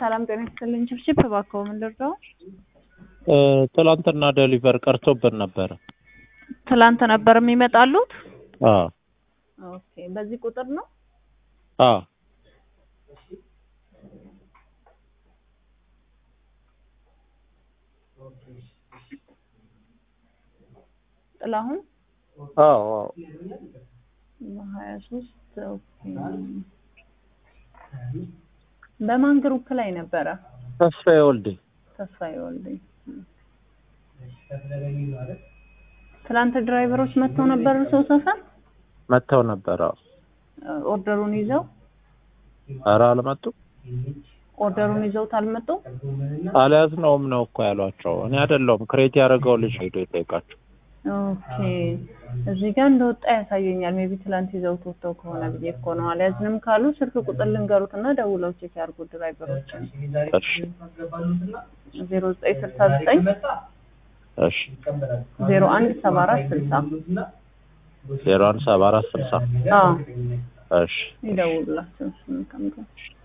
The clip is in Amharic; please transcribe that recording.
ሰላም ጤና ይስጥልኝ። ችብችብ እባክዎ ምን ልርዳው? ትላንትና ዴሊቨር ቀርቶብን ነበረ። ትላንት ነበር የሚመጣሉት? አዎ ኦኬ። በዚህ ቁጥር ነው? አዎ ጥላሁን አዎ አዎ ሀያ ሶስት በማን ግሩፕ ላይ ነበረ? ተስፋዬ ወልዴ ተስፋዬ ወልዴ። ትላንት ድራይቨሮች መጥተው ነበር ሰው ሰፈር መጥተው ነበረ። ኦርደሩን ይዘው ኧረ አልመጡም። ኦርደሩን ይዘውት አልመጡም። አልያዝነውም ነው እኮ ያሏቸው። እኔ አይደለሁም ክሬት ያደረገው ልጅ ሄዶ የጠየቃቸው። ኦኬ እዚህ ጋር እንደወጣ ያሳየኛል። ሜቢ ትላንት ይዘውት ወጥተው ከሆነ ብዬ እኮ ነው። አልያዝንም ካሉ ስልክ ቁጥር ልንገሩት እና ደውለው ቼክ ያድርጉ ድራይቨሮችን። እሺ ዜሮ ዘጠኝ ስልሳ ዘጠኝ እሺ ዜሮ አንድ ሰባ አራት ስልሳ ዜሮ አንድ ሰባ አራት ስልሳ አዎ እሺ ይደውሉላቸው። እሺ መልካም ቀን።